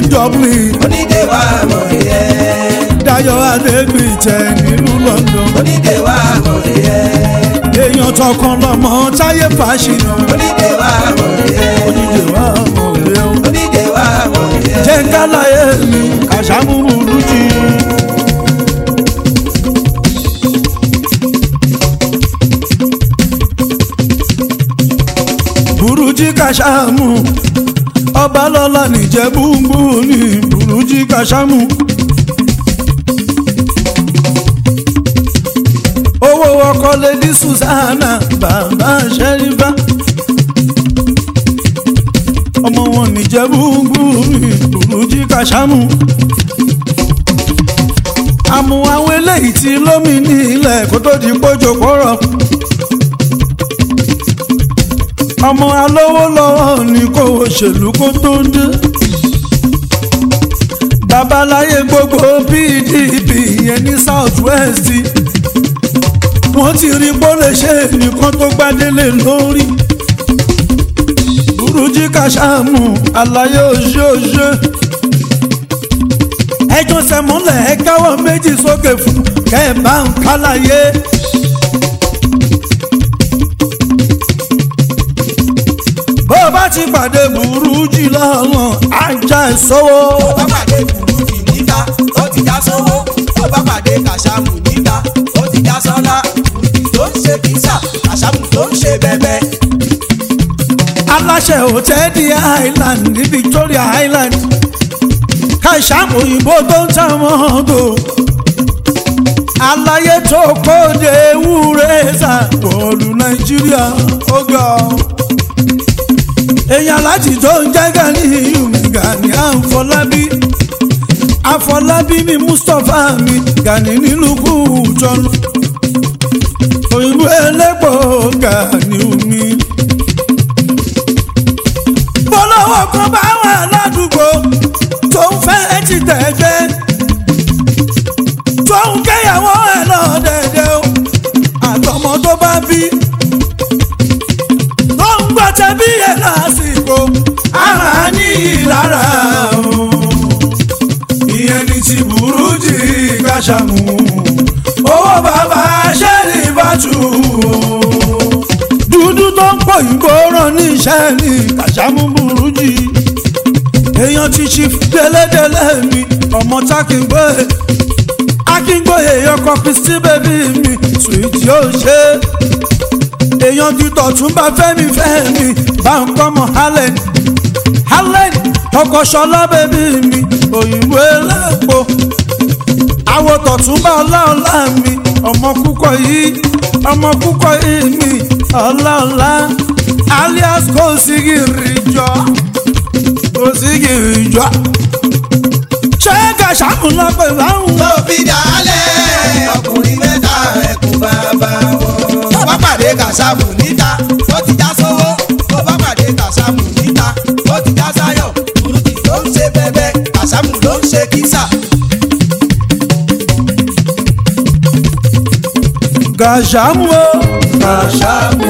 dublin onídé wa mọ̀ yẹ. dayo adégbìtẹ nílùú london onídé wa mọ̀ yẹ. èèyàn tọkàn lọmọ táyé fàṣìnà onídé wa mọ̀ yẹ. onídé wa mọ̀ ẹ́ o. onídé wa mọ̀ yẹ. jẹ́ ń kálàyé mi kàṣàmúrú lùjì. burújí kàṣàmù ọba lọ́la nìjẹ́bùgbù ní burújí kàṣàmù. owó ọkọ lady susanna bàbá ṣẹ́rífà ọmọ wọn nìjẹ́bùgbù ní burújí kàṣàmù. àmú àwọn eléyìí tí lómi ní ilẹ̀ kó tó di pójò kọ́rọ̀ ọmọ alówó lọ́wọ́ ní kó òṣèlú kó tó ń dé. babaláyé gbogbo pdp yẹn ní south west wọ́n ti rí bó lè ṣe nìkan tó gbádélé lórí. burújí kàṣàmù àlàyé òṣèòṣè. ẹjọ́ sẹ́mọ́lẹ̀ ẹ káwọ́ méjì sókè fún kẹ́ẹ̀ bá ń kálàyé. bó o bá ti pàdé burújí lọ́wọ́ ajá ìṣòwò. bá pàdé burúkú níta ó ti já sówó tó bá pàdé kàṣàmù níta ó ti já sọ́lá burúkú tó ń ṣe kísà kàṣàmù tó ń ṣe bẹ́bẹ́. aláṣẹ hòtẹ́ẹ̀lì island ní victoria island kàṣàmù òyìnbó tó ń ta mọ́tò aláyé tó kóde ewúrẹ́ sàpọ̀lù nàìjíríà ó ga ọ́. èèyàn láti tó ń jẹ́ gani yumi gani àfọlábí àfọlábí mi mustapha mi gani nílùú kùjọ́nù òyìnbó ẹlẹ́pọ̀ gani mi bọ́lọ́wọ́ kan bá wà ládùúgbò tó ń fẹ́ ti tẹ̀gbẹ́ tó ń kẹ́yàwó ẹ̀ lọ dẹ̀dẹ̀ o àtọmọ tó bá bí tó ń gbọ́tẹ̀ bí ẹ̀ lásìkò ara ní ìlara o ìyẹn ní ti burú jì káṣàmù owó bàbá ṣẹ́ni bàtú o dúdú tó ń pọ̀ ìgbóràn ní iṣẹ́ ní kàṣámú burú jì èèyàn ti ṣi délédélé mi ọmọ tákìngbé akíngbóye ọkọ kristi bèbí mi sùìtì ó ṣe èèyàn ti tọ̀túnbà fẹ́mi fẹ́mi bá ń kọ́mọ allen allen ọkọ ṣọlá bèbí mi òyìnbó elépo àwọ̀ tọ̀túnbà ọláọlá mi ọmọ kúkọ yìí ọmọ kúkọ yìí mi ọláọlá alias kò sí gìrì jọ kò sí gìrì jọ ṣé kàṣàmù lọ pé báwọn. tó fi dálẹ̀ ọkùnrin mẹ́ta ẹkùn bàbá wọn. tó bá pàdé kàṣàmù níta ó ti já sówó tó bá pàdé kàṣàmù níta ó ti já sáyọ̀ burúkú ló ń ṣe bẹ́bẹ́ kàṣàmù ló ń ṣe kísà. kàṣàmù o kàṣàmù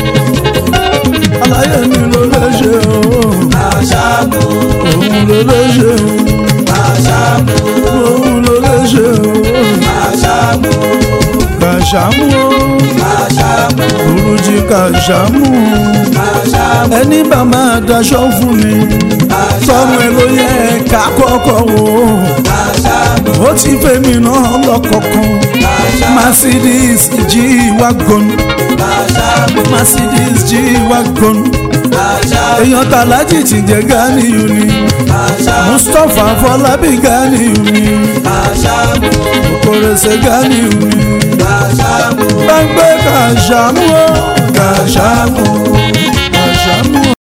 aláyé mi ló lè ṣe o kàṣàmù òun ló lè ṣe o kàṣàmù òun ló lè ṣe o kàṣàmù kàṣàmù o kàṣàmù burújí kàṣàmù kàṣàmù ẹni bá máa daṣọ fún mi sọmọ ẹ ló yẹ ká kọ́kọ́ wò kàṣàmù ó ti fẹ́mi náà lọ́kọ̀ọ̀kan mercedes g-wagon kàṣàmù mercedes g-wagon kàṣàmù èèyàn tàlájì ti jẹ ganiyu ni kàṣàmù mustapha fọlábí ganiyu ni kàṣàmù kòrèsè ganiyu ni kàṣàmù. gbàgbé kàṣàmù ó kàṣàmù kàṣàmù.